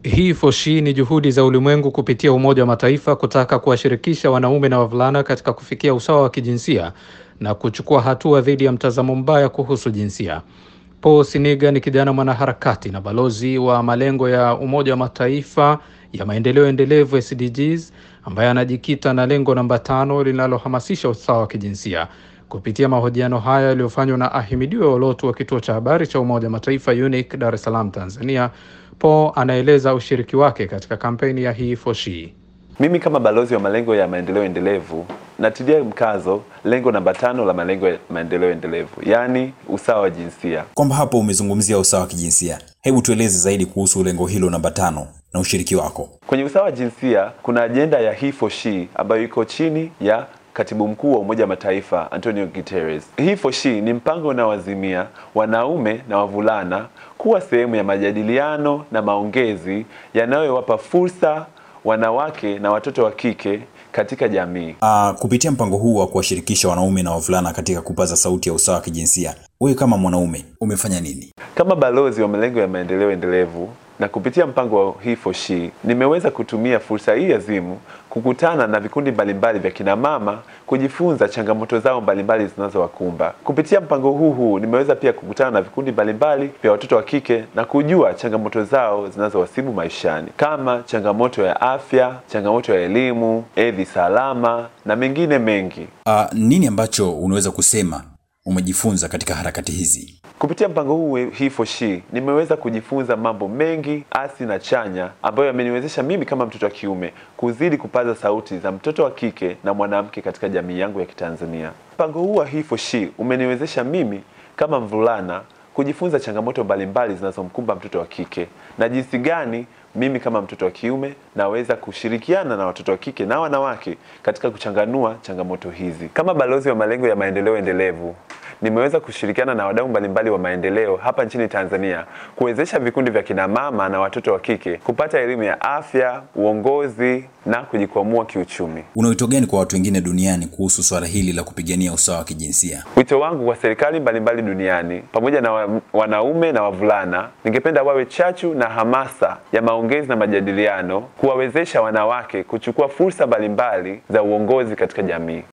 He for She ni juhudi za ulimwengu kupitia Umoja wa Mataifa kutaka kuwashirikisha wanaume na wavulana katika kufikia usawa wa kijinsia na kuchukua hatua dhidi ya mtazamo mbaya kuhusu jinsia. Paul Siniga ni kijana mwanaharakati na balozi wa malengo ya Umoja wa Mataifa ya maendeleo endelevu SDGs, ambaye anajikita na lengo namba tano linalohamasisha usawa wa kijinsia. Kupitia mahojiano haya yaliyofanywa na Ahimidiwe Olotu wa kituo cha habari cha Umoja wa Mataifa UNIC Dar es Salaam, Tanzania, Paul anaeleza ushiriki wake katika kampeni ya He for She. Mimi kama balozi wa malengo ya maendeleo endelevu natilia mkazo lengo namba tano la malengo ya maendeleo endelevu, yaani usawa wa jinsia. Kwamba hapo umezungumzia usawa wa kijinsia, hebu tueleze zaidi kuhusu lengo hilo namba tano na ushiriki wako. Kwenye usawa wa jinsia kuna ajenda ya He for She ambayo iko chini ya Katibu Mkuu wa Umoja wa Mataifa Antonio Guterres. He for She ni mpango unaoazimia wanaume na wavulana kuwa sehemu ya majadiliano na maongezi yanayowapa fursa wanawake na watoto wa kike katika jamii. Uh, kupitia mpango huu wa kuwashirikisha wanaume na wavulana katika kupaza sauti ya usawa wa kijinsia, wewe kama mwanaume umefanya nini? Kama balozi wa malengo ya maendeleo endelevu na kupitia mpango wa He for She nimeweza kutumia fursa hii azimu kukutana na vikundi mbalimbali vya kina mama kujifunza changamoto zao mbalimbali zinazowakumba. Kupitia mpango huu huu nimeweza pia kukutana na vikundi mbalimbali vya watoto wa kike na kujua changamoto zao zinazowasibu maishani kama changamoto ya afya, changamoto ya elimu, hedhi salama na mengine mengi. Uh, nini ambacho unaweza kusema umejifunza katika harakati hizi? Kupitia mpango huu He for She nimeweza kujifunza mambo mengi asi na chanya ambayo yameniwezesha mimi kama mtoto wa kiume kuzidi kupaza sauti za mtoto wa kike na mwanamke katika jamii yangu ya Kitanzania. Mpango huu wa He for She umeniwezesha mimi kama mvulana kujifunza changamoto mbalimbali zinazomkumba mtoto wa kike na jinsi gani mimi kama mtoto wa kiume naweza kushirikiana na watoto wa kike na wanawake katika kuchanganua changamoto hizi. Kama balozi wa malengo ya maendeleo endelevu nimeweza kushirikiana na wadau mbalimbali wa maendeleo hapa nchini Tanzania kuwezesha vikundi vya kina mama na watoto wa kike kupata elimu ya afya, uongozi na kujikwamua kiuchumi. Una wito gani kwa watu wengine duniani kuhusu swala hili la kupigania usawa wa kijinsia? Wito wangu kwa serikali mbalimbali duniani pamoja na wa, wanaume na wavulana, ningependa wawe chachu na hamasa ya maongezi na majadiliano, kuwawezesha wanawake kuchukua fursa mbalimbali za uongozi katika jamii.